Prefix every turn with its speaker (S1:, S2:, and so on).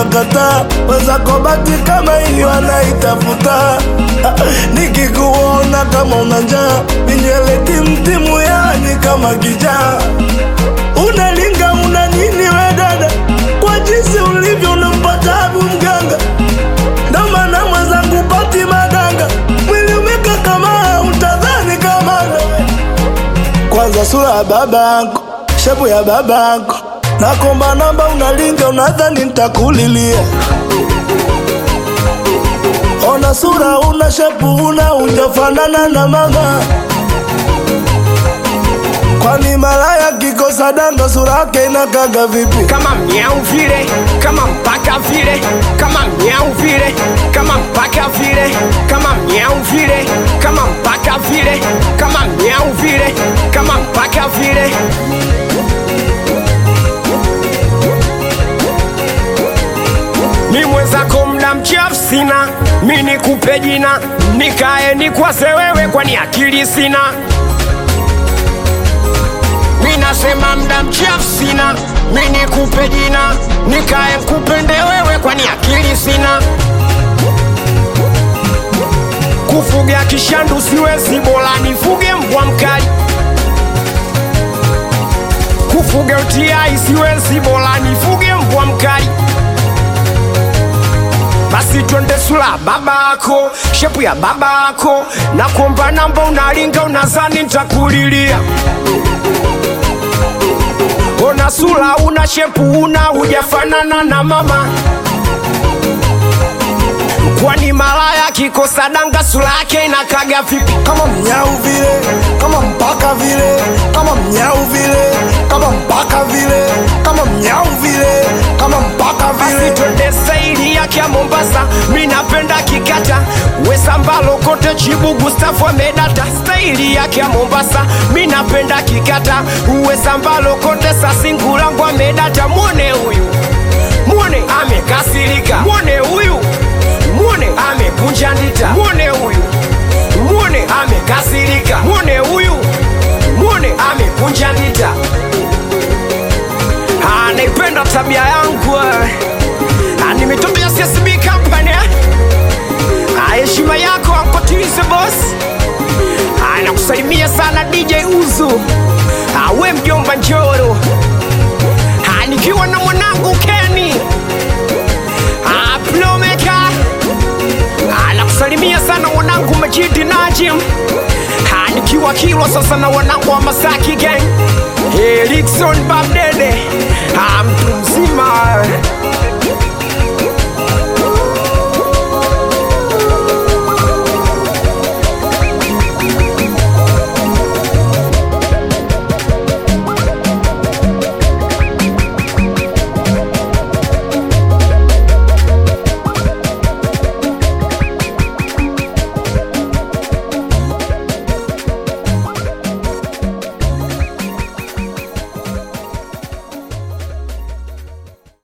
S1: unakataa wenzako bati kama ili wanaitafuta nikikuona kama una njaa minywele timtimu yani kama kijaa unalinga una nini we dada kwa jinsi ulivyo unampata abu mganga ndo maana mwenzangu pati madanga mwili umeka kama utadhani kama kwanza sura ya babako shepu ya babako nakomba namba unalinga unadhani ntakulilia ona sura una shepu una ujafanana na mama kwani malaya kikosa danga sura yake inakaga vipi
S2: kama miau vile kama mpaka vile kama miau vile kama mpaka vile kama miau vile kama mpaka vile kama miau vile kama mpaka vile mi mwenzako mda mchafu sina mi nikupe jina nikae nikwase wewe kwani akili sina mi nasema mda mchafu sina mi nikupe jina nikae nkupende wewe kwani akili sina kufuga kishandu siwezi bora nifuge mbwa mkali kufuga utiai siwezi bora nifuge mbwa mkali basi twende sula babako shepu ya babako na kuomba namba unalinga unazani ntakulilia ona sula una shepu una hujafanana na mama kwani malaya kikosa danga sula yake inakaga vipi
S1: kama mnyau vile kama mpaka vile kama mnyau vile kama mpaka vile kama mnyau vile kama mpaka
S2: basi
S1: vile
S2: twende saili yake ya mombasa mi napenda kikata wesambalo kote chibu gustafu amedata staili yake ya mombasa mi napenda kikata wesambalo kote sasingulangu amedata mwone huyu mwone amekasirika mwone huyu mwone amekunja ndita mwone huyu mwone amekasirika mwone huyu mwone amekunja ndita Ah, naipenda tabia yangu eh. Ah, ni mitoto ya CSB company eh. Ah, heshima yako ankotize boss Ah, nakusalimia sana DJ Uzu Ah, we mjomba Njoro Ah, nikiwa na mwanangu Kenny Ah, Plomeka Ah, nakusalimia sana mwanangu Majidi Najim Ah, nikiwa Kilwa sasa na wanangu wa Masaki gang Erikson Babdede